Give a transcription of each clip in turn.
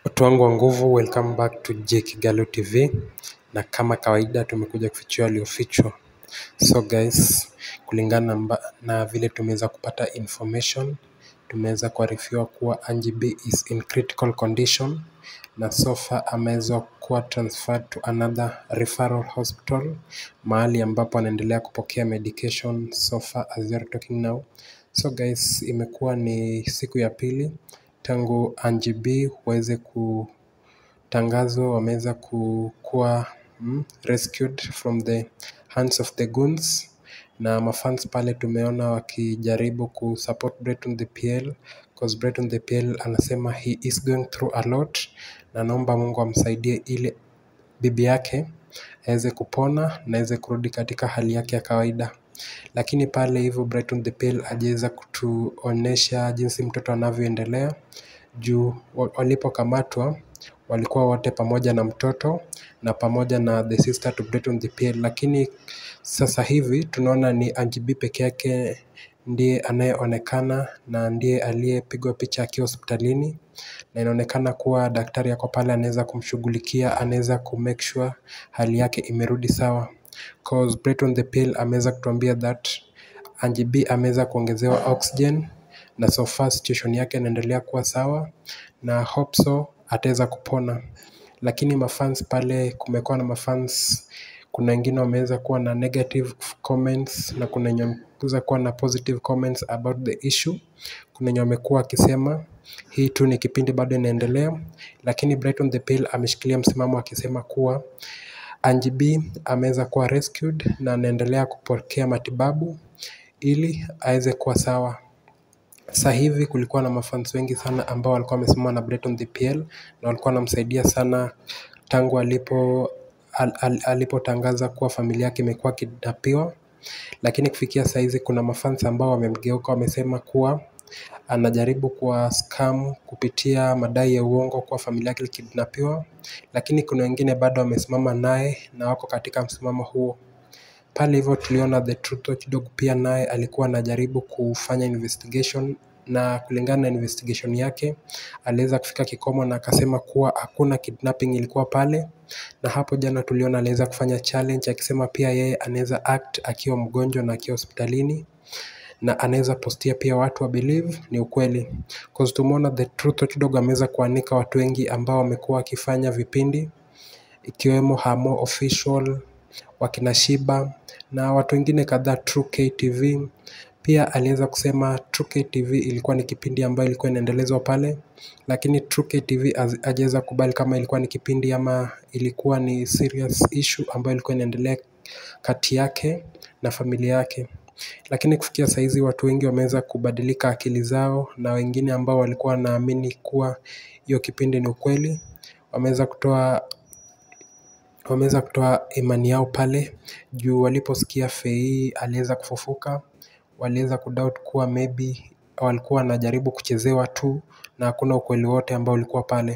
Watu wangu wa nguvu, welcome back to J Kigalo TV na kama kawaida tumekuja kufichua yaliyofichwa. So guys, kulingana na, na vile tumeweza kupata information, tumeweza kuarifiwa kuwa Angie B is in critical condition na so far ameweza kuwa transferred to another referral hospital mahali ambapo anaendelea kupokea medication so far as we are talking now. So guys, imekuwa ni siku ya pili tangu Angie B waweze kutangazwa wameweza kuwa mm, rescued from the hands of the goons na mafans pale tumeona wakijaribu kusupport Breton the PL cause Breton the PL anasema he is going through a lot na naomba Mungu amsaidie ili bibi yake aweze kupona na aweze kurudi katika hali yake ya kawaida lakini pale hivyo Brighton the Pearl hajaweza kutuonesha jinsi mtoto anavyoendelea juu walipokamatwa walikuwa wote pamoja na mtoto na pamoja na the sister to Brighton the Pearl lakini sasa hivi tunaona ni Angie B peke yake ndiye anayeonekana na ndiye aliyepigwa picha akiwa hospitalini na inaonekana kuwa daktari ako pale anaweza kumshughulikia anaweza kumake sure hali yake imerudi sawa cause Breton the Pearl ameweza kutuambia that Angie B ameweza kuongezewa oxygen na so far situation yake inaendelea kuwa sawa na hope so ataweza kupona lakini mafans pale kumekuwa na mafans kuna wengine wameweza kuwa na negative comments na kuna wenye wameweza kuwa na positive comments about the issue kuna wenye wamekuwa wakisema hii tu ni kipindi bado inaendelea lakini Brighton the Pearl ameshikilia msimamo akisema kuwa Angie B ameweza kuwa rescued na anaendelea kupokea matibabu ili aweze kuwa sawa. Sasa hivi kulikuwa na mafans wengi sana ambao walikuwa wamesimama na Breton the PL na walikuwa wanamsaidia sana tangu alipo al, al, alipotangaza kuwa familia yake imekuwa kidnapiwa, lakini kufikia saizi kuna mafans ambao wamemgeuka, wamesema kuwa anajaribu kuwa scam kupitia madai ya uongo kuwa familia yake ilikidnapiwa, lakini kuna wengine bado wamesimama naye na wako katika msimamo huo. Pale hivyo tuliona The Truth Watchdog pia naye alikuwa anajaribu kufanya investigation na kulingana na investigation yake aliweza kufika kikomo na akasema kuwa hakuna kidnapping ilikuwa pale, na hapo jana tuliona aliweza kufanya challenge akisema pia yeye anaweza act akiwa mgonjwa na akiwa hospitalini na anaweza postia pia watu wa believe ni ukweli cause tumeona The Truth Watchdog ameweza kuanika watu wengi ambao wamekuwa wakifanya vipindi ikiwemo Hamo Official, wakina Shiba na watu wengine kadhaa True KTV. Pia aliweza kusema True KTV ilikuwa ni kipindi ambayo ilikuwa inaendelezwa pale, lakini True KTV hajaweza kubali kama ilikuwa ni kipindi ama ilikuwa ni serious issue ambayo ilikuwa inaendelea kati yake na familia yake. Lakini kufikia saizi watu wengi wameweza kubadilika akili zao na wengine ambao walikuwa wanaamini kuwa hiyo kipindi ni ukweli wameweza kutoa wameweza kutoa imani yao pale juu waliposikia Fei aliweza kufufuka, waliweza kudoubt kuwa maybe walikuwa wanajaribu kuchezewa tu na hakuna ukweli wote ambao ulikuwa pale.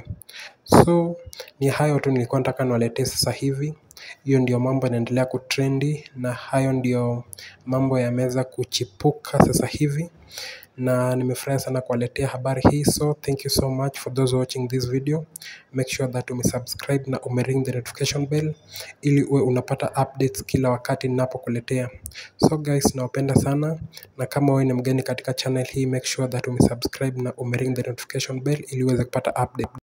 So ni hayo tu nilikuwa nataka niwaletee sasa hivi. Hiyo ndio mambo yanaendelea kutrendi na hayo ndio mambo yameweza kuchipuka sasa hivi na nimefurahi sana kuwaletea habari hii so thank you so much for those watching this video make sure that umesubscribe na umering the notification bell ili uwe unapata updates kila wakati ninapokuletea so guys nawapenda sana na kama wewe ni mgeni katika channel hii make sure that umesubscribe na umering the notification bell ili uweze kupata update